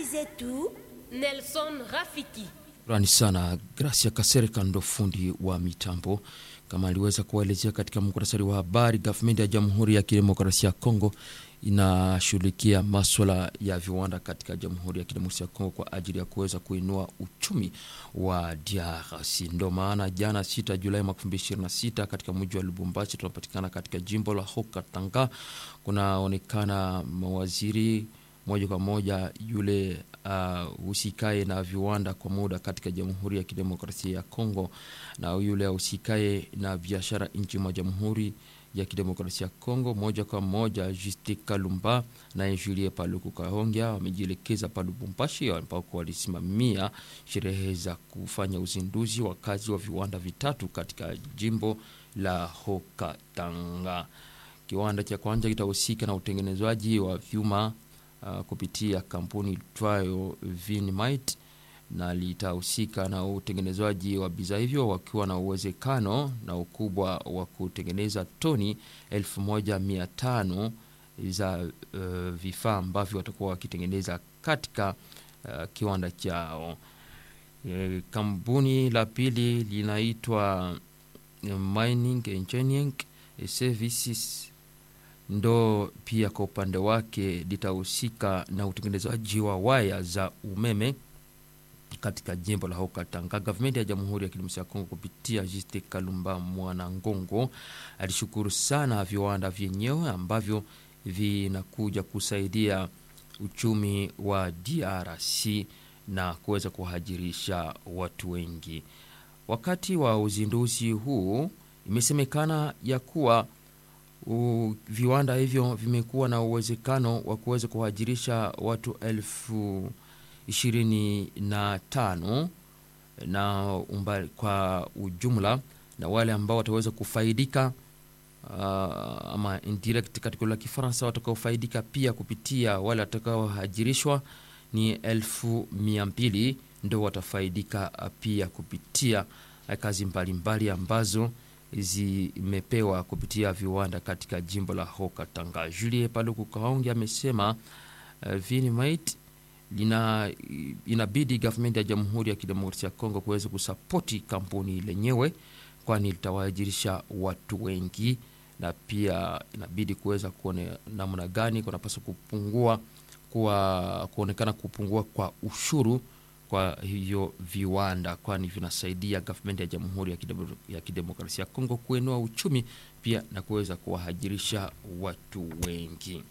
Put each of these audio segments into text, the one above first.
zetu Nelson Rafiki. Shukrani sana Gracia Kasereka ndo fundi wa mitambo. Kama aliweza kuwaelezea katika muktasari wa habari, gavumenti ya Jamhuri ya Kidemokrasia ya Kongo inashughulikia maswala ya viwanda katika Jamhuri ya Kidemokrasia ya Kongo kwa ajili ya kuweza kuinua uchumi wa DRC. Ndo maana jana 6 Julai mwaka 2026 katika mji wa Lubumbashi tunapatikana katika jimbo la Haut-Katanga, kunaonekana mawaziri moja kwa moja yule husikae uh, na viwanda kwa muda katika Jamhuri ya Kidemokrasia ya Kongo na yule husikae na biashara nchi mwa Jamhuri ya Kidemokrasia ya Kongo, moja kwa moja Juste Kalumba na Julie Paluku Kahongya wamejielekeza pa Lubumbashi ambako walisimamia sherehe za kufanya uzinduzi wa kazi wa viwanda vitatu katika jimbo la Haut-Katanga. Kiwanda cha kwanza kitahusika na utengenezwaji wa vyuma Uh, kupitia kampuni itwayo Vinmite na litahusika na utengenezwaji wa bidhaa hivyo wakiwa na uwezekano na ukubwa wa kutengeneza toni 1500 za uh, vifaa ambavyo watakuwa wakitengeneza katika uh, kiwanda chao. E, kampuni la pili linaitwa Mining Engineering Services ndo pia kwa upande wake litahusika na utengenezaji wa waya za umeme katika jimbo la Haut-Katanga. Gavumenti ya Jamhuri ya Kidemokrasia ya Kongo kupitia Juste Kalumba Mwana Ngongo alishukuru sana viwanda vyenyewe ambavyo vinakuja kusaidia uchumi wa DRC na kuweza kuhajirisha watu wengi. Wakati wa uzinduzi huu imesemekana ya kuwa U, viwanda hivyo vimekuwa na uwezekano wa kuweza kuhajirisha watu elfu ishirini na tano na umba, kwa ujumla na wale ambao wataweza kufaidika uh, ama indirect katika lugha ya Kifaransa watakaofaidika pia kupitia wale watakaohajirishwa ni elfu mia mbili ndo watafaidika pia kupitia kazi mbalimbali mbali ambazo zimepewa kupitia viwanda katika jimbo la Haut-Katanga. Julie Paluku Kaongi amesema uh, Vinmite lina inabidi gavumenti ya Jamhuri ya Kidemokrasia ya Kongo kuweza kusapoti kampuni lenyewe, kwani litawajirisha watu wengi, na pia inabidi kuweza kuone namna gani kunapaswa kupungua kwa kuonekana kupungua kwa ushuru kwa hivyo viwanda kwani vinasaidia gavumenti ya Jamhuri ya Kidemokrasia ya Kongo kuinua uchumi pia na kuweza kuwahajirisha watu wengi.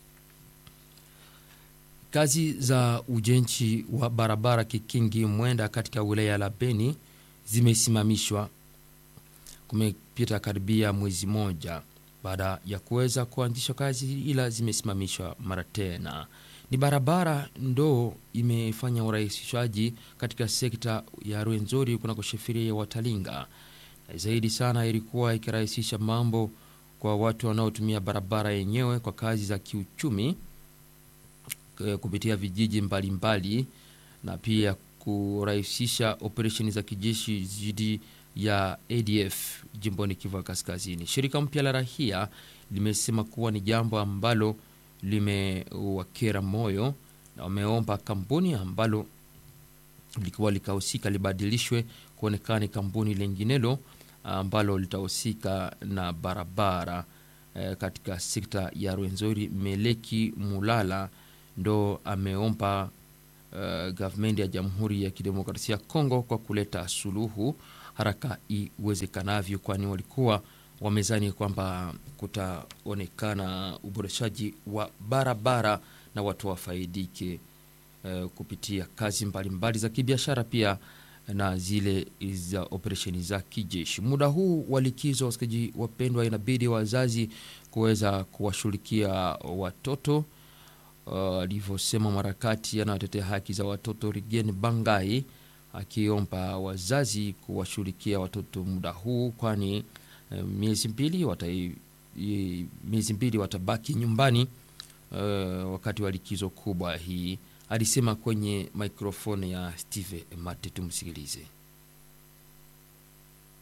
Kazi za ujenzi wa barabara Kikingi Mwenda katika wilaya la Beni zimesimamishwa. Kumepita karibia mwezi moja baada ya kuweza kuanzishwa kazi, ila zimesimamishwa mara tena ni barabara ndo imefanya urahisishaji katika sekta ya Rwenzori kunako sheferia ya Watalinga. Zaidi sana ilikuwa ikirahisisha mambo kwa watu wanaotumia barabara yenyewe kwa kazi za kiuchumi kupitia vijiji mbalimbali mbali, na pia kurahisisha operesheni za kijeshi dhidi ya ADF jimboni Kivu Kaskazini. Shirika mpya la rahia limesema kuwa ni jambo ambalo limewakera moyo na wameomba kampuni ambalo likuwa likahusika libadilishwe kuonekana kampuni lenginelo ambalo litahusika na barabara e, katika sekta ya Rwenzori. Meleki Mulala ndo ameomba uh, gavumenti ya Jamhuri ya Kidemokrasia ya Kongo kwa kuleta suluhu haraka iwezekanavyo, kwani walikuwa wamezani kwamba kutaonekana uboreshaji wa barabara na watu wafaidike uh, kupitia kazi mbalimbali mbali za kibiashara pia na zile za operesheni za kijeshi. Muda huu wa likizo, wasikaji wapendwa, inabidi wazazi kuweza kuwashughulikia watoto alivyosema uh, mharakati anayotetea haki za watoto Rigen Bangai akiomba wazazi kuwashughulikia watoto muda huu, kwani uh, miezi mbili wata, miezi mbili watabaki nyumbani uh, wakati wa likizo kubwa hii, alisema kwenye mikrofoni ya Steve Mate. Tumsikilize.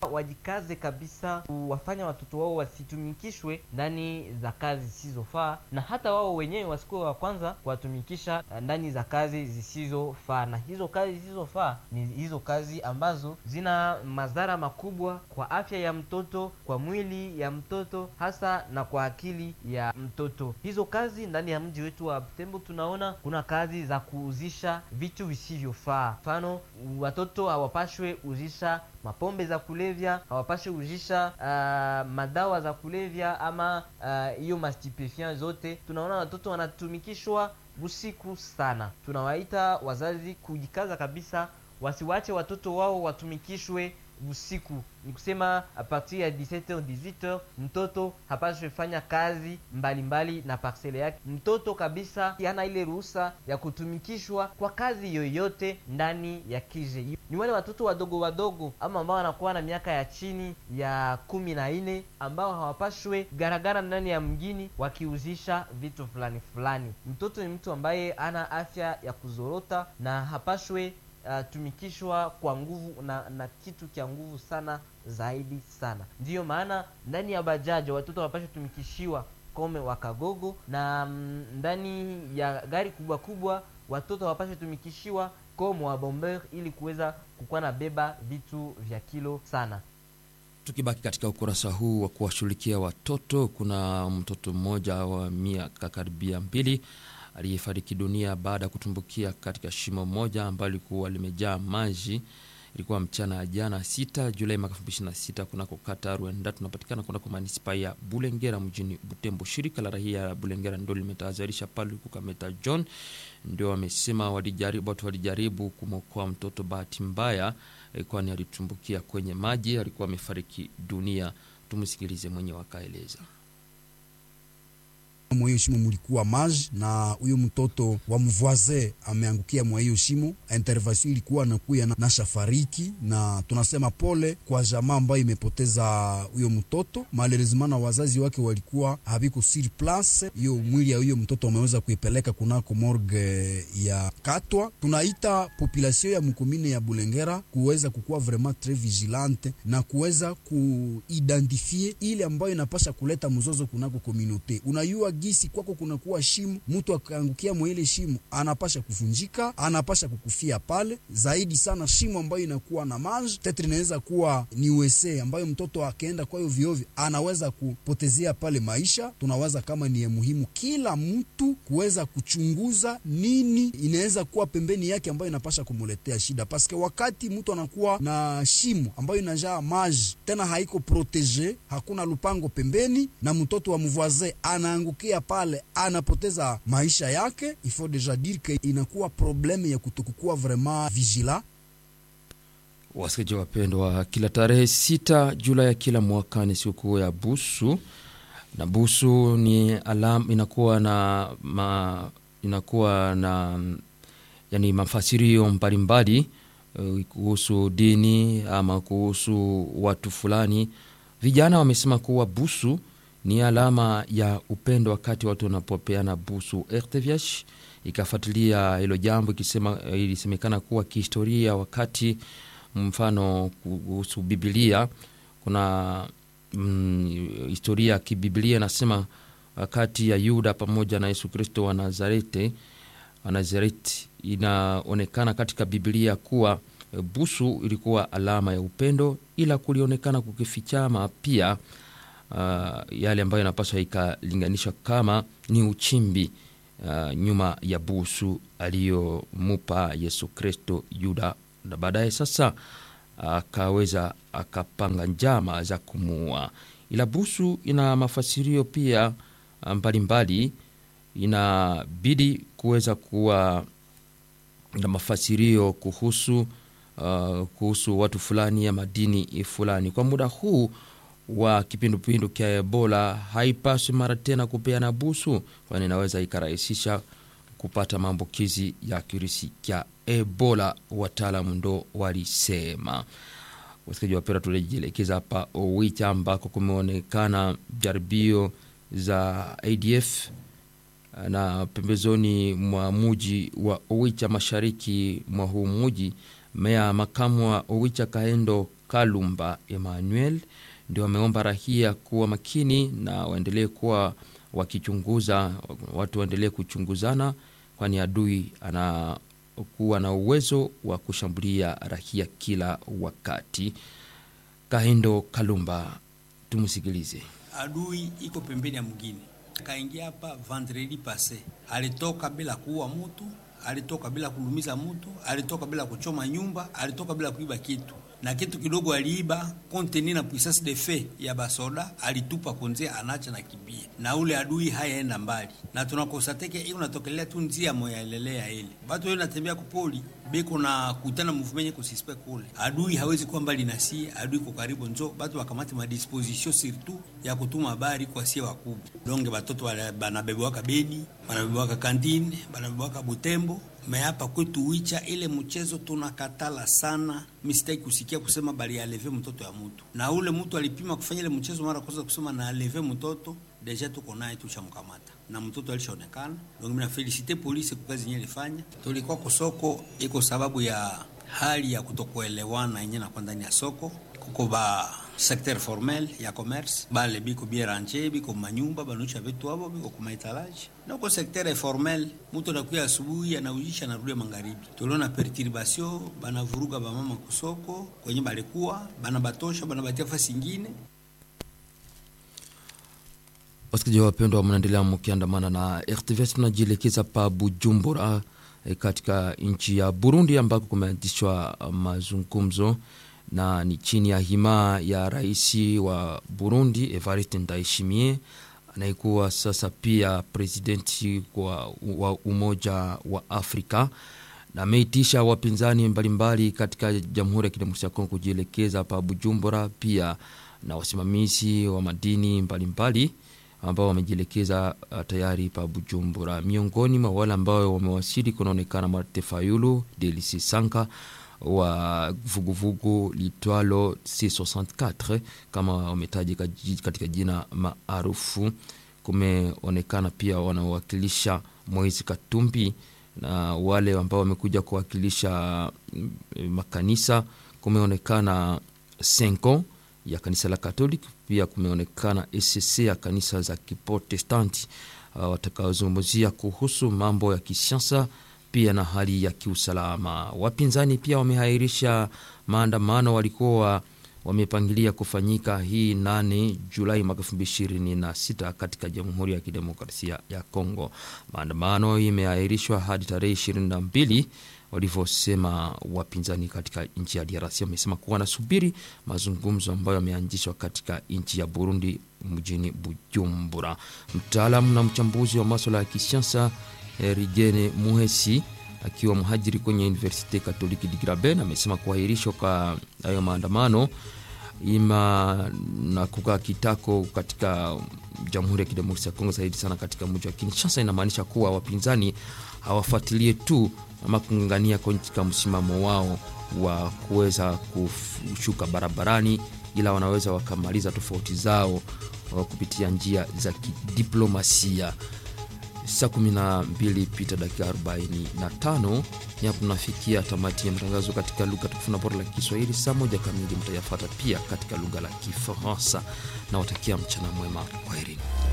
wajikaze kabisa kuwafanya watoto wao wasitumikishwe ndani za kazi zisizofaa, na hata wao wenyewe wasikuwe wa kwanza kuwatumikisha ndani za kazi zisizofaa. Na hizo kazi zisizofaa ni hizo kazi ambazo zina madhara makubwa kwa afya ya mtoto, kwa mwili ya mtoto, hasa na kwa akili ya mtoto. Hizo kazi ndani ya mji wetu wa Butembo tunaona kuna kazi za kuuzisha vitu visivyofaa. Mfano, watoto hawapashwe uzisha mapombe za kulevya, hawapashwe uzisha uh, madawa za kulevya ama hiyo uh, mastipefian zote. Tunaona watoto wanatumikishwa usiku sana. Tunawaita wazazi kujikaza kabisa, wasiwache watoto wao watumikishwe usiku. Ni kusema a partir ya 17h 18h, mtoto hapaswi fanya kazi mbalimbali mbali na parcele yake. Mtoto kabisa hana ile ruhusa ya kutumikishwa kwa kazi yoyote ndani ya kije. Ni wale watoto wadogo wadogo ama ambao wanakuwa na miaka ya chini ya kumi na nne ambao hawapashwe garagara ndani ya mjini wakiuzisha vitu fulani fulani. Mtoto ni mtu ambaye ana afya ya kuzorota na hapashwe Uh, tumikishwa kwa nguvu na, na kitu kya nguvu sana zaidi sana. Ndiyo maana ndani ya bajaji watoto wanapaswa tumikishiwa kome wakagogo, na mm, ndani ya gari kubwa kubwa watoto wanapaswa tumikishiwa kome wa bomber, ili kuweza kukuwa na beba vitu vya kilo sana. Tukibaki katika ukurasa huu wa kuwashughulikia watoto, kuna mtoto mmoja wa miaka karibia mbili aliyefariki dunia baada ya kutumbukia katika shimo moja ambalo lilikuwa limejaa maji. Ilikuwa mchana ya jana sita Julai mwaka 2026 kunako kata Rwenda, tunapatikana kunako manispa ya Bulengera mjini Butembo. Shirika la raia ya Bulengera ndio limetahadharisha pale Kukameta John, ndio wamesema walijaribu, watu walijaribu kumwokoa mtoto, bahati mbaya kwani alitumbukia kwenye maji, alikuwa amefariki dunia. Tumsikilize mwenye wakaeleza mwa hiyo shimo mulikuwa maji na huyo mtoto wa mvoise ameangukia mwa hiyo shimo. Intervention ilikuwa nakuya na, na shafariki na tunasema pole kwa jamaa ambayo imepoteza huyo mtoto. Malheureusement na wazazi wake walikuwa haviko sur place. Hiyo mwili ya huyo mtoto wameweza kuipeleka kunako morgue ya Katwa. Tunaita population ya mkomine ya Bulengera kuweza kukuwa vraiment tres vigilante na kuweza kuidentifie ile ambayo inapasha kuleta mzozo kunako komunote. Unayua gisi kwako kunakuwa shimo, mtu akaangukia mwa ile shimo anapasha kuvunjika, anapasha kukufia pale. Zaidi sana shimo ambayo inakuwa na maji tetre, inaweza kuwa ni wese ambayo mtoto akaenda kwayo viovyo anaweza kupotezea pale maisha. Tunawaza kama ni muhimu kila mtu kuweza kuchunguza nini inaweza kuwa pembeni yake ambayo inapasha kumuletea shida, paske wakati mtu anakuwa na shimo ambayo inajaa maji tena haiko protege, hakuna lupango pembeni, na mtoto wa mvoisin anaangukia pale anapoteza maisha yake. Il faut deja dire que inakuwa probleme ya kutokukuwa vraiment vigila. Wasikilizaji wapendwa, kila tarehe sita Julai ya kila mwaka ni sikukuu ya Busu, na Busu ni alam, inakuwa na ma, inakuwa na yani mafasirio mbalimbali uh, kuhusu dini ama kuhusu watu fulani. Vijana wamesema kuwa busu ni alama ya upendo wakati watu wanapopeana busu. RTVH ikafuatilia hilo jambo ikisema, ilisemekana kuwa kihistoria, wakati mfano kuhusu Biblia kuna mm, historia ya kibiblia inasema wakati ya Yuda pamoja na Yesu Kristo wa Nazareti wa Nazareti, inaonekana katika Biblia kuwa busu ilikuwa alama ya upendo, ila kulionekana kukifichama pia Uh, yale ambayo inapaswa ikalinganishwa kama ni uchimbi uh, nyuma ya busu aliyomupa Yesu Kristo Yuda, na baadaye sasa akaweza uh, akapanga njama za kumuua. Ila busu ina mafasirio pia mbalimbali, inabidi kuweza kuwa na mafasirio kuhusu uh, kuhusu watu fulani ya madini fulani. Kwa muda huu wa kipindupindu kya Ebola haipaswi mara tena kupeana busu, kwani inaweza ikarahisisha kupata maambukizi ya kirusi kya Ebola, wataalamu ndo walisema. Wasikaji wapera, tulijielekeza hapa Owicha ambako kumeonekana jaribio za ADF na pembezoni mwa muji wa Owicha, mashariki mwa huu muji. Meya makamu wa Owicha Kaendo Kalumba Emmanuel ndio wameomba rahia kuwa makini na waendelee kuwa wakichunguza, watu waendelee kuchunguzana, kwani adui anakuwa na uwezo wa kushambulia rahia kila wakati. Kahendo Kalumba, tumsikilize. adui iko pembeni ya mwingine. Akaingia hapa vendredi passe, alitoka bila kuua mutu, alitoka bila kulumiza mutu, alitoka bila kuchoma nyumba, alitoka bila kuiba kitu na kitu kidogo aliiba konteni na puissance de fe ya basoda alitupa konze, anacha na kibia, na ule adui hayaenda mbali, na tunakosateke iko natokelea tu njia moyalelea ile batu yo natembea kupoli beko na kutana mouvement kusispect kule, adui hawezi kuwa mbali na sie, adui ko karibu, njo batu wakamate madisposition surtout ya kutuma habari kwa sie wakubwa. Donge batoto banabebewaka Beni, banabebewaka Kandine, banabebewaka Butembo me hapa kwetu Wicha ile mchezo tunakatala sana. Mistake kusikia kusema bali aleve mtoto ya mtu, na ule mtu alipima kufanya ile mchezo mara kwanza kusema na aleve mtoto, deja tuko naye tushamkamata na mtoto alishaonekana. Donc mimi na felicite polisi kwa kazi yenyewe ilifanya. Tulikuwa kwa soko iko sababu ya hali ya kutokuelewana yenyewe na kwa ndani ya soko kuko ba secteur formel ya commerce bale biko bie ranche biko manyumba banucha vitu hapo biko kuma etalage na uko secteur informel mtu anakuya asubuhi anaujisha anarudia magharibi. Tuliona perturbation banavuruga bamama kusoko kwenye balikuwa bana batosha bana batia fasi ingine. Wasikilizaji wapendwa, mnaendelea mkiandamana na RTVS. Tunajielekeza pa Bujumbura e, katika nchi ya Burundi ambako kumeanzishwa mazungumzo na ni chini ya hima ya rais wa Burundi Evariste Ndayishimiye anayekuwa sasa pia presidenti wa, wa Umoja wa Afrika na ameitisha wapinzani mbalimbali katika Jamhuri ya Kidemokrasia ya Kongo kujielekeza pa Bujumbura, pia na wasimamizi wa madini mbalimbali ambao wamejielekeza uh, tayari pa Bujumbura. Miongoni mwa wale ambao wamewasili kunaonekana Marte Fayulu, Delisi Sanka wa vuguvugu litwalo C64 kama wametaji katika jina maarufu. Kumeonekana pia wanaowakilisha Moise Katumbi na wale ambao wamekuja kuwakilisha makanisa. Kumeonekana Senko ya kanisa la Katoliki, pia kumeonekana ECC ya kanisa za Kiprotestanti uh, watakaozungumzia kuhusu mambo ya kisiasa pia na hali ya kiusalama. Wapinzani pia wamehairisha maandamano walikuwa wamepangilia kufanyika hii 8 Julai mwaka 2026 katika Jamhuri ya Kidemokrasia ya Kongo. Maandamano imeahirishwa hadi tarehe 22 walivyosema wapinzani katika nchi ya DRC. Wamesema kuwa wanasubiri mazungumzo ambayo yameanzishwa katika nchi ya Burundi mjini Bujumbura. Mtaalamu na mchambuzi wa maswala ya kisiasa Rigene Muhesi akiwa mhajiri kwenye Universite Katoliki di Graben amesema kuahirishwa kwa hayo maandamano ima na kukaa kitako katika Jamhuri ya Kidemokrasia ya Kongo, zaidi sana katika mji wa Kinshasa, inamaanisha kuwa wapinzani hawafuatilie tu ama kung'ang'ania katika msimamo wao wa kuweza kushuka barabarani, ila wanaweza wakamaliza tofauti zao kupitia njia za kidiplomasia. Saa 12 pita dakika 45, ni hapo tunafikia tamati ya matangazo katika lugha tukufu na bora la Kiswahili. Saa moja kamili mtayafata pia katika lugha la Kifaransa na watakia mchana mwema, kwaherini.